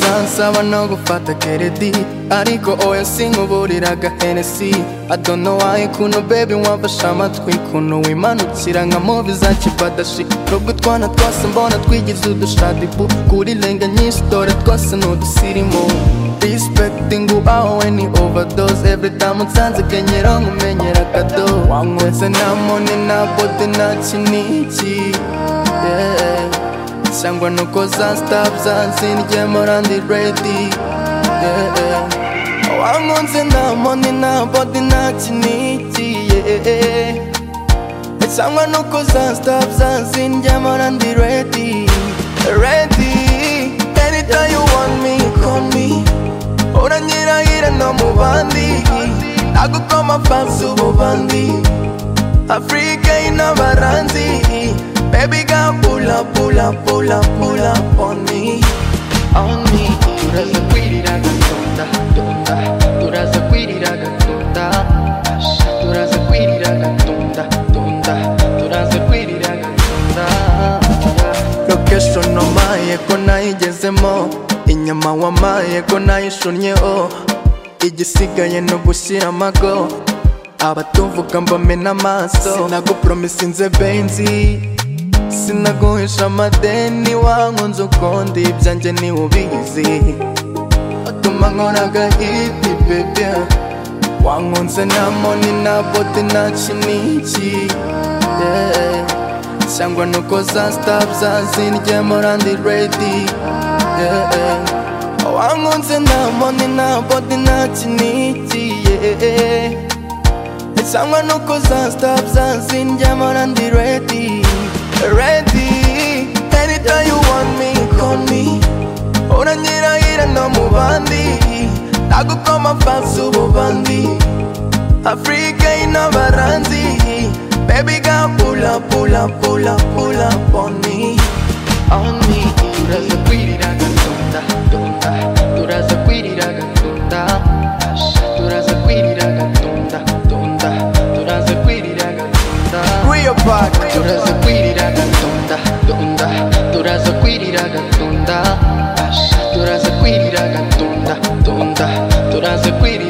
n'abano gufata keredi ariko oya sinkuburira agahenesi I don't know why kuno baby wamfashe amatwi kuno wimanukira nka movi za kibadashi nubwo utwana twose mbona twigize udushadibu kuri lenga nyinshi dore twose ni udusirimu respecting aho we ni overdose every time unsanze kenyera nkumenyera kado wanyweze nta mone nta bode nta kiniki yeah. cyangwa nuko za staff zanzindyemo randi redi wankunze nta moni nta bodi nta kinigiye cyangwa nuko za staff zanzindyemo randi redi redi anytime you want me call me uranyirahira no mu bandi agukoma fansi ububandi Africa inabaranzi Baby girl pull up, pull up, pull up, pull up on me On me Turaza kwirira gatunda, tunda Turaza kwirira gatunda Sha, Turaza kwirira gatunda, tunda Turaza kwirira gatunda Location omaye ko nayigezemo Inyama wamaye ko nayishunnyeho Igisigaye ni ugushyira amago abatuvuga mbamena amaso sinagupromisinze benzi sinaguhisha amadeni wankunze ukundi ibyanjye niwe ubizi utuma nkora agahiti bebe wankunze nta moni nta bote nta kiniki yeah. cyangwa nuko za sitafu zazindyemo randi redi yeah. wankunze nta moni nta bote nta kiniki yeah. Cyangwa nuko za stop zanzindyamo randi redi Redi Anytime you want me, call me Uranyirahira no mu bandi Nagukoma fansi ububandi Africa inabaranzi Baby girl pull up, pull up, pull up, pull up on me On me Turaza kwirira gatunda, tunda Turaza kwirira gatunda Sha, Turaza kwirira gatunda, tunda Turaza kwirira gatunda Real Park Turaza kwirira gatunda, tunda Turaza kwirira gatunda Sha, Turaza kwirira gatunda, tunda Turaza kwirira